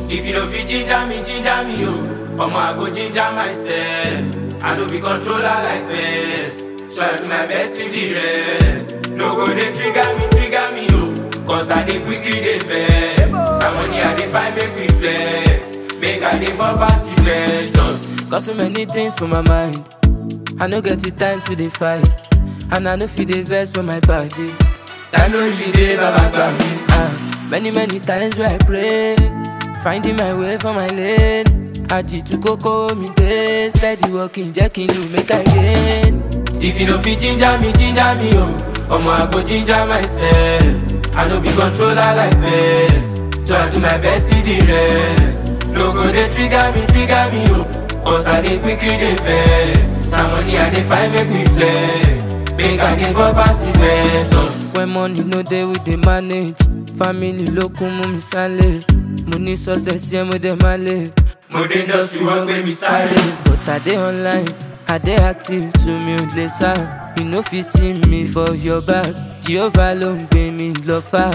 If you no fit ginger me, ginger me, oh. Omo, I go ginger myself. I no be controller like best. So I do my best, leave the rest. No go dey trigger me, trigger me, oh. Cause I dey quickly dey vex. My money I dey find make we flex. Make I dey bump pass the pleasures. Got so many things for my mind. I no get the time to dey fight. And I no fit dey vex for my body. Time no really dey, baba gbà mí. Ah, many many times where I pray, finding my way for my lane. Àjìtú kókó mi dé, steady walking jẹ́ kí n lù make I gain. If you no fit ginger me, ginger me, oh. Omo, I go ginger myself. I no be controller like best. So I do my best, leave the rest. No go dey trigger me, trigger me, oh. Cause I dey quickly dey vex. Na money I dey find make we flex. Make I dey bump pass the pesos. When money no dey we dey manage. Family ló kún mú mi sálẹ̀. Mo ní success yẹn mo dẹ̀ máa lè. Mo dé industry wọ́n gbé mi sáré. But I dey online, I dey active to mi ò lè sá. You no fit see me for your back. Jehovah ló ń gbé mi lọ fà.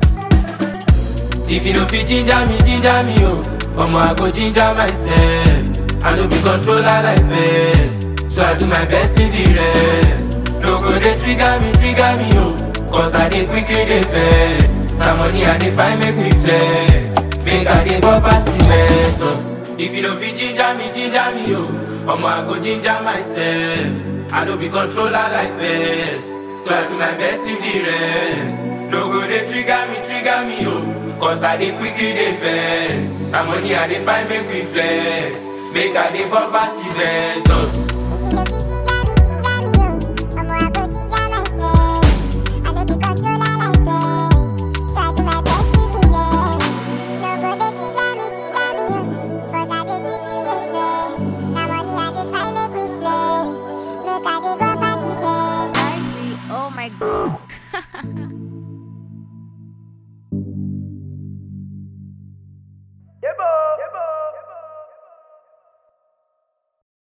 If you no fit ginger me, ginger me, oh. Omo, I go ginger myself. I no be controller like best. So I do my best, leave the rest. No go dey trigger me, trigger me, oh. Cause I dey quickly dey vex. Na money I dey find make we flex. Make I dey bump pass the pesos. If you no fit ginger me, ginger me, oh. Omo, I go ginger myself. I no be controller like best. So I do my best, leave the rest. No go dey trigger me, trigger me, oh. Cause I dey quickly dey vex. Na money I dey find make we flex. Make I dey bump pass the pesos. Oh my god.